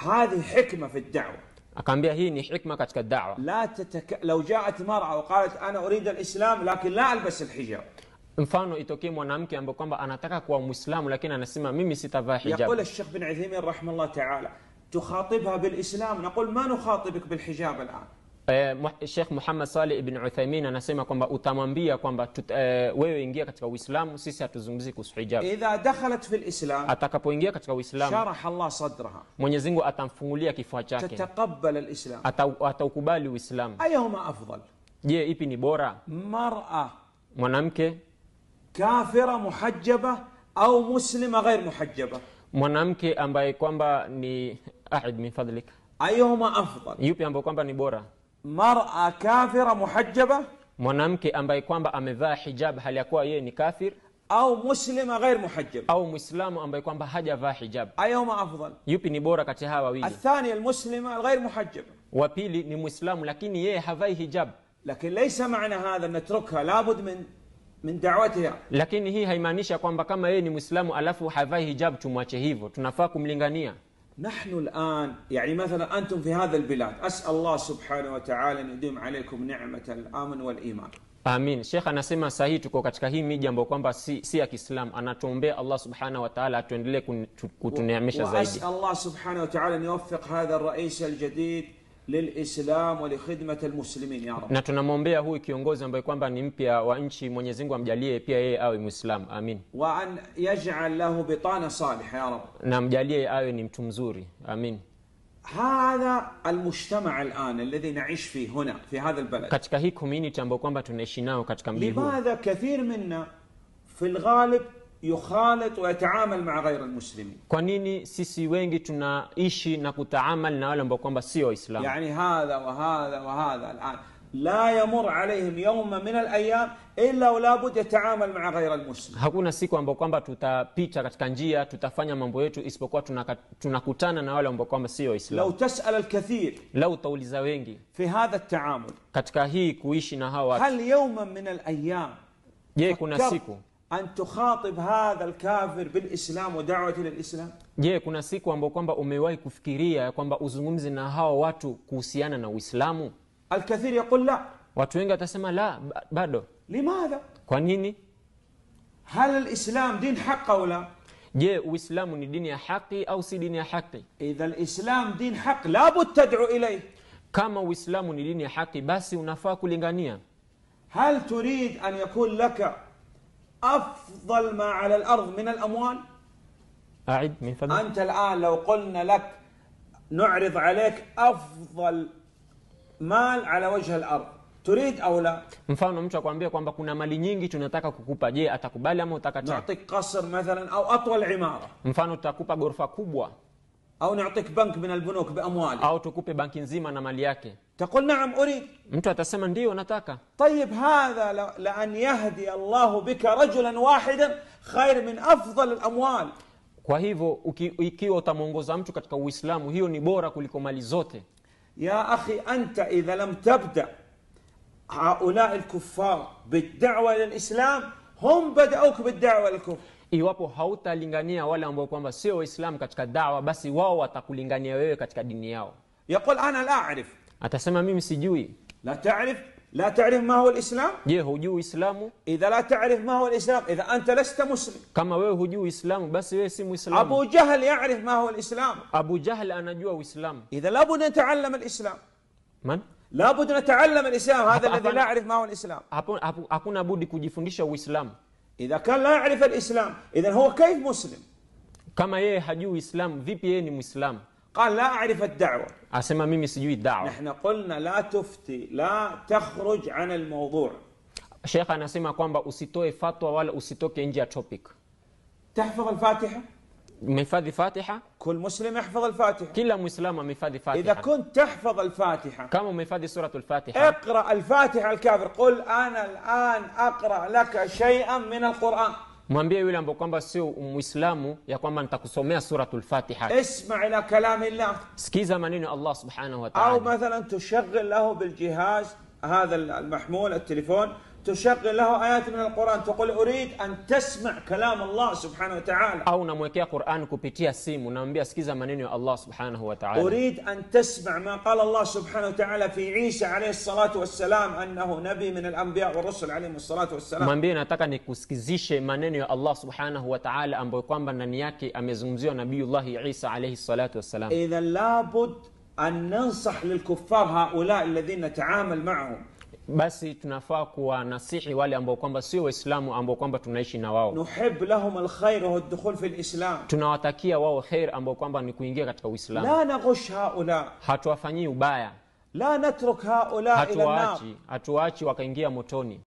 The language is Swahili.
هذه حكمة في الدعوة akaambia hii ni hikma katika dawa لا تتك... لو جاءت مرأة وقالت أنا أريد الإسلام لكن لا ألبس الحجاب mfano itokee mwanamke ambaye kwamba anataka kuwa mwislamu lakini anasema mimi sitavaa يقول hijab الشيخ بن عثيمين رحمه الله تعالى تخاطبها بالإسلام نقول ما نخاطبك بالحجاب الآن Eh, Mu- Sheikh Muhammad Saleh ibn Uthaymin anasema kwamba utamwambia kwamba tut- eh, wewe ingia katika Uislamu, sisi hatuzungumzi kuhusu hijab. إذا دخلت في الإسلام Atakapoingia katika Uislamu, شرح الله صدرها Mwenyezi Mungu atamfungulia kifua chake, تتقبل الإسلام Ata- ataukubali Uislamu. أيهما أفضل Je, ipi ni bora, مرأة mwanamke كافرة محجبة أو مسلمة غير محجبة mwanamke ambaye kwamba ni ahid min fadlik, أيهما أفضل yupi ambaye kwamba ni bora, مرأة كافرة محجبة mwanamke ambaye kwamba amevaa hijab hali ya kuwa yeye ni kafir, أو مسلمة غير محجبة au mwislamu ambaye kwamba hajavaa hijab, أيهما أفضل yupi ni bora kati ya hawa wawili? الثانية المسلمة الغير محجبة Wa pili ni mwislamu lakini yeye havai hijab لكن ليس معنى هذا أن نتركها لابد من من دعوتها lakini hii haimaanishi kwamba kama yeye ni mwislamu alafu havai hijab tumwache hivyo tunafaa kumlingania نحن الآن يعني مثلا أنتم في هذا البلاد أسأل الله سبحانه وتعالى أن يديم عليكم نعمة الأمن والإيمان amin shekh anasema sahii tuko katika hii miji ambayo kwamba si, si ya kiislamu anatuombea allah subhanahu wataala atuendelee kun- tu- kutuneemesha zaidi وأسأل الله سبحانه وتعالى أن يوفق هذا الرئيس الجديد للإسلام ولخدمة المسلمين يا رب na tunamwombea huyu kiongozi ambaye kwamba ni mpya wa nchi mwenyezi mungu amjalie pia yeye awe mwislamu amin وأن يجعل له بطانة صالحة يا رب na amjalie awe ni mtu mzuri amin هذا المجتمع الآن الذي نعيش فيه هنا في هذا البلد katika hii community ambayo kwamba tunaishi nao katika mji huu لماذا كثير منا في الغالب يخالط ويتعامل مع غير المسلمين kwa nini sisi wengi tunaishi na kutaamal na wale ambao kwamba sio waislamu يعني هذا وهذا وهذا الآن لا يمر عليهم يوم من الأيام إلا ولا بد يتعامل مع غير المسلم hakuna siku ambao kwamba tutapita katika njia tutafanya mambo yetu isipokuwa tunaka- tunakutana na wale ambao kwamba sio لو waislamu تسأل الكثير lau utauliza wengi في هذا التعامل katika hii kuishi na hawa watu هل يوما من الأيام je kuna فكرت siku أن تخاطب هذا الكافر بالإسلام ودعوته للإسلام je kuna siku ambao kwamba umewahi kufikiria ya kwamba uzungumzi na hawa watu kuhusiana na uislamu الكثير يقول لا watu wengi watasema la ba- bado لماذا؟ kwa nini هل الإسلام دين حق أو لا؟ je uislamu ni dini ya haki au si dini ya haki إذا الإسلام دين حق لابد تدعو إليه kama uislamu ni dini ya haki basi unafaa kulingania هل تريد أن يكون لك أفضل ما على الأرض من الأموال؟ aid min fadli أنت الآن لو قلنا لك نعرض عليك أفضل مال على وجه الأرض تريد أو لا؟ mfano mtu akwambia kwamba kuna mali nyingi tunataka kukupa je atakubali ama utakataa نعطيك قصر مثلا أو أطول عمارة mfano tutakupa ghorofa kubwa أو نعطيك بنك من البنوك بأموالك au tukupe banki nzima na mali yake تقول نعم أريد mtu atasema ndio nataka طيب هذا ل- لأن يهدي الله بك رجلا واحدا خير من أفضل الأموال kwa hivyo uki, ikiwa utamwongoza mtu katika uislamu hiyo ni bora kuliko mali zote يا أخي أنت إذا لم تبدأ هؤلاء الكفار بالدعوة إلى الإسلام هم بدأوك بالدعوة إلى الكفر iwapo hautalingania wale ambao kwamba sio waislamu katika dawa basi wao watakulingania wewe katika dini yao يقول أنا لا أعرف atasema mimi sijui لا تعرف لا تعرف ما هو الإسلام je hujui uislamu إذا لا تعرف ما هو الإسلام إذا أنت لست مسلم kama wewe hujui uislamu basi wewe si muislamu أبو جهل يعرف ما هو الإسلام abu jahl anajua uislamu إذا لابد نتعلم الإسلام man لابد نتعلم الإسلام هذا أبا- الذي أبا- لا يعرف ما هو الإسلام hapo, hapo, hakuna budi kujifundisha uislamu إذا كان لا يعرف الإسلام إذا هو كيف مسلم kama yeye hajui uislamu vipi yeye ni muislamu قال لا أعرف الدعوة asema mimi sijui dawa نحن قلنا لا تفتي لا تخرج عن الموضوع shekh anasema kwamba usitoe fatwa wala usitoke nje ya topic تحفظ الفاتحة umehifadhi fatiha كل مسلم يحفظ الفاتحة kila muislamu amehifadhi إذا fatiha كنت تحفظ الفاتحة kama umehifadhi suratu lfatiha اقرأ الفاتحة الكافر قل أنا الآن أقرأ لك شيئا من القرآن mwambie yule ambao kwamba sio muislamu ya kwamba nitakusomea suratu lfatiha اسمع إلى كلام الله sikiza maneno ya allah subhanahu أو wataala مثلا تشغل له بالجهاز هذا المحمول التليفون تشغل له آيات من القرآن تقول أريد أن تسمع كلام الله سبحانه وتعالى au unamwekea quran kupitia simu unamwambia sikiza maneno ya allah subhanahu wa taala أريد أن تسمع ما قال الله سبحانه وتعالى في عيسى عليه الصلاة والسلام أنه نبي من الأنبياء والرسل عليهم الصلاة والسلام mwambie nataka nikusikizishe maneno ya allah subhanahu wa taala ambayo kwamba ndani yake amezungumziwa nabiyullahi isa alaihi salatu wassalam إذا لابد أن ننصح للكفار هؤلاء الذين نتعامل معهم basi tunafaa kuwanasihi wale ambao kwamba sio waislamu ambao kwamba tunaishi na wao نحب لهم الخير وهو الدخول في الإسلام tunawatakia wao kheir ambao kwamba ni kuingia katika uislamu لا نغش هؤلاء hatuwafanyii ubaya لا نترك هؤلاء إلى النار hatuwaachi hatuwaachi wakaingia motoni